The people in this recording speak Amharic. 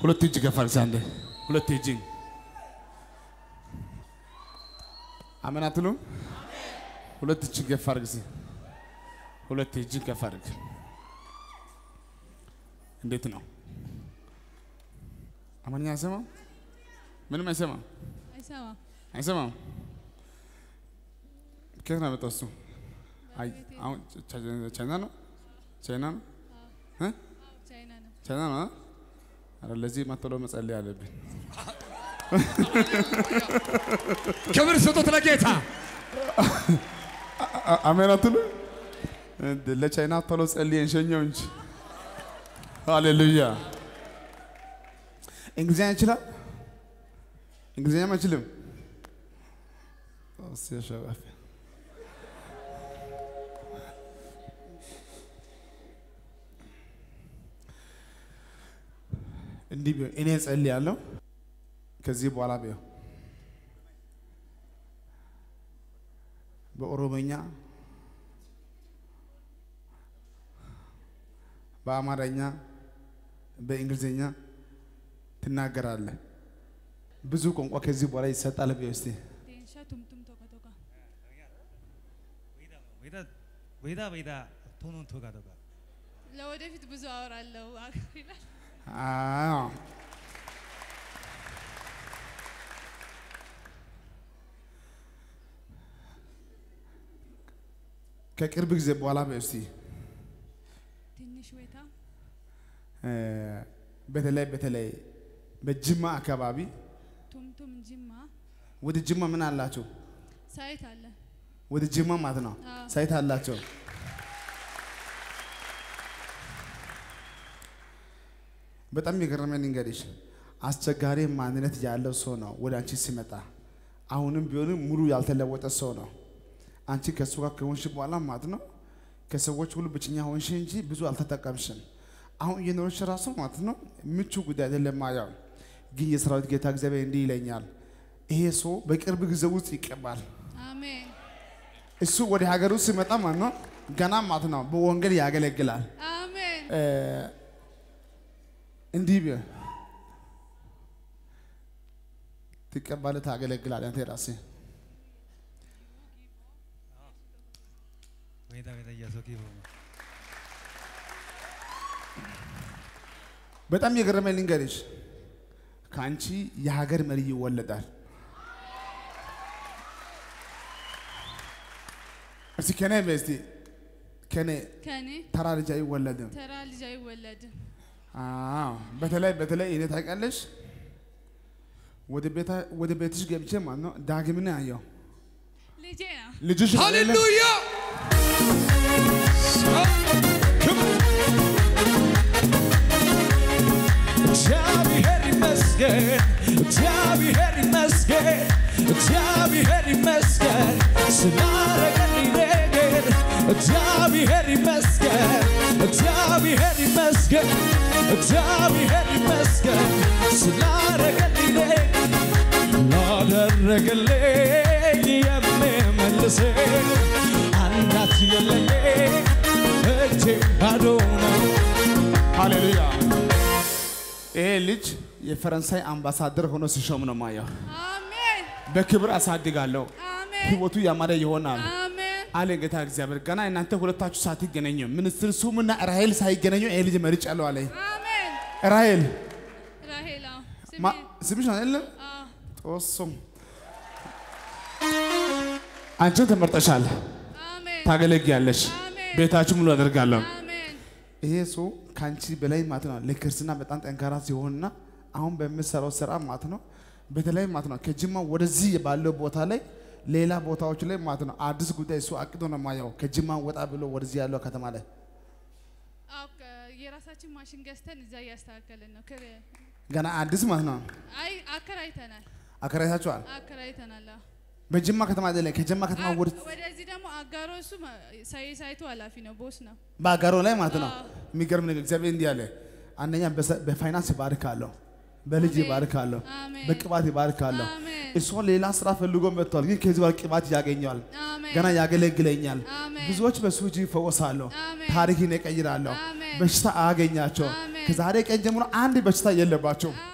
ሁለት እጅ ከፍ አድርግ አንዴ። ሁለት እጅ አሜን አትሉም? ሁለት እጅ ከፍ አድርግ እስኪ። ሁለት እጅ ከፍ አድርግ። እንዴት ነው? አማርኛ አይሰማም? ምንም አይሰማም? አይሰማም። አይሰማም? ከየት ነው ያመጣው እሱ? አይ አሁን ቻይና ነው ቻይና ነው እ ቻይና ነው። ቻይና ነው አ? ኧረ ለዚህ ማተሎ መጸለይ አለብን። ክብር ስጡት ለጌታ። አ- አሜን አትሉ? እንደ ለቻይና ቶሎ ጸልየን ሸኘው እንጂ ሃሌሉያ። እንግሊዝኛ ይችላል? እንግሊዝኛም አይችልም። እሱ ያሸባፊ እንዲህ ቢሆን እኔ ጸልያለሁ። ከዚህ በኋላ ቢሆን በኦሮሞኛ በአማርኛ በእንግሊዝኛ ትናገራለህ። ብዙ ቋንቋ ከዚህ በኋላ ይሰጣል። ብዬ እስቲ ዴንሻ ቱምቱም ቶካ ቶካ ወይዳ ወይዳ ወይዳ ቶኖን ቶጋ ቶጋ ለወደፊት ብዙ አወራለሁ ይላል። አዎ። ከቅርብ ጊዜ በኋላ በይ እስቲ ትንሽ ወይታ እ፣ በተለይ በተለይ በጅማ አካባቢ ቱምቱም ጅማ ወደ ጅማ ምን አላቸው? ሳይት አለ። ወደ ጅማ ማለት ነው አዎ። ሳይት አላቸው። በጣም የገረመኝ ልንገርሽ፣ አስቸጋሪ ማንነት ያለው ሰው ነው ወደ አንቺ ሲመጣ። አሁንም ቢሆንም ሙሉ ያልተለወጠ ሰው ነው። አንቺ ከእሱ ጋር ከሆንሽ በኋላ ማለት ነው ከሰዎች ሁሉ ብቸኛ ሆንሽ እንጂ ብዙ አልተጠቀምሽም። አሁን እየኖርሽ ራሱ ማለት ነው ምቹ ጉዳይ አይደለም። ማያው ግን የሰራዊት ጌታ እግዚአብሔር እንዲህ ይለኛል፣ ይሄ ሰው በቅርብ ጊዜ ውስጥ ይቀባል። አሜን እሱ ወደ ሀገሩ ሲመጣ ማለት ነው ገና ማለት ነው በወንጌል ያገለግላል። አሜን እ፣ እንዲህ ቢሆን ትቀባለህ፣ ታገለግላለህ። አንተ ራስህ ወይዳ ወይዳ እያሶኪ በጣም የገረመኝ ልንገርሽ፣ ከአንቺ የሀገር መሪ ይወለዳል። እስቲ ከኔ በይ እስቲ ከኔ ከኔ ተራ ልጅ አይወለድም። ተራ ልጅ አይወለድም። አዎ በተለይ በተለይ እኔ ታውቂያለሽ፣ ወደ ቤታ ወደ ቤትሽ ገብቼ ማለት ነው ዳግምን አየው ልጄ ነው። ልጅሽ ነው አይደለ? ሃሌሉያ እግዚአብሔር ይመስገን፣ እግዚአብሔር ይመስገን፣ እግዚአብሔር ይመስገን ስላረገልኝ ነገር እግዚአብሔር ይመስገን፣ እግዚአብሔር ይመስገን፣ እግዚአብሔር ይመስገን ስላረገልኝ ነገር ላደረገልኝ የምመልስ አንዳች የለኝ እጄ ባዶ ነው። ሃሌሉያ። ይሄ ልጅ የፈረንሳይ አምባሳደር ሆኖ ሲሾም ነው ማየው። አሜን በክብር አሳድጋለሁ፣ አሜን ህይወቱ ያማረ ይሆናል አሜን አለ ጌታ እግዚአብሔር። ገና እናንተ ሁለታችሁ ሳትገናኙ ሚኒስትር ሱምና ራሄል ሳይገናኙ ይሄ ልጅ መርጫለሁ አለ። አሜን ራሄል ራሄላ ስሜ ማ- ስምሽ ነው አይደለም? አዎ ጦሱም አንቺን ተመርጠሻል፣ አሜን ታገለግያለሽ፣ አሜን ቤታችሁ ሙሉ አደርጋለሁ። አሜን ይሄ ሰው ከአንቺ በላይ ማለት ነው ለክርስትና በጣም ጠንካራ ሲሆንና አሁን በምሰራው ስራ ማለት ነው በተለይ ማለት ነው ከጅማ ወደዚህ ባለው ቦታ ላይ ሌላ ቦታዎች ላይ ማለት ነው አዲስ ጉዳይ እሱ አቅዶ ነው ማየው። ከጅማ ወጣ ብሎ ወደዚህ ያለው ከተማ ላይ አዎ ከ- የራሳችን ማሽን ገዝተን እዛ እያስተካከልን ነው። ክር- ገና አዲስ ማለት ነው አይ አከራይተናል አከራይታችኋል። አከራይተናል። አዎ። በጅማ ከተማ አይደለም ከጅማ ከተማ አ- ወደ ወደዚህ ደግሞ አጋሮ እሱ ማ- ሳይ- ሳይቱ ኃላፊ ነው፣ ቦስ ነው። በአጋሮ ላይ ማለት ነው። አዎ። የሚገርም ነገር እግዚአብሔር እንዲህ አለ። አንደኛ በሰ- በፋይናንስ ይባርካለሁ፣ በልጅ አሜን። ይባርካለሁ፣ አሜን። በቅባት ይባርካለሁ። አሜን። እሷ ሌላ ስራ ፈልጎ መጥቷል፣ ግን ከዚህ በኋላ ቅባት ያገኘዋል፣ አሜን። ገና ያገለግለኛል። አሜን። ብዙዎች በሱ እጅ ይፈወሳለሁ፣ አሜን። ታሪክን እቀይራለሁ፣ አሜን። በሽታ አያገኛቸው። አሜን። ከዛሬ ቀን ጀምሮ አንድ በሽታ የለባቸው።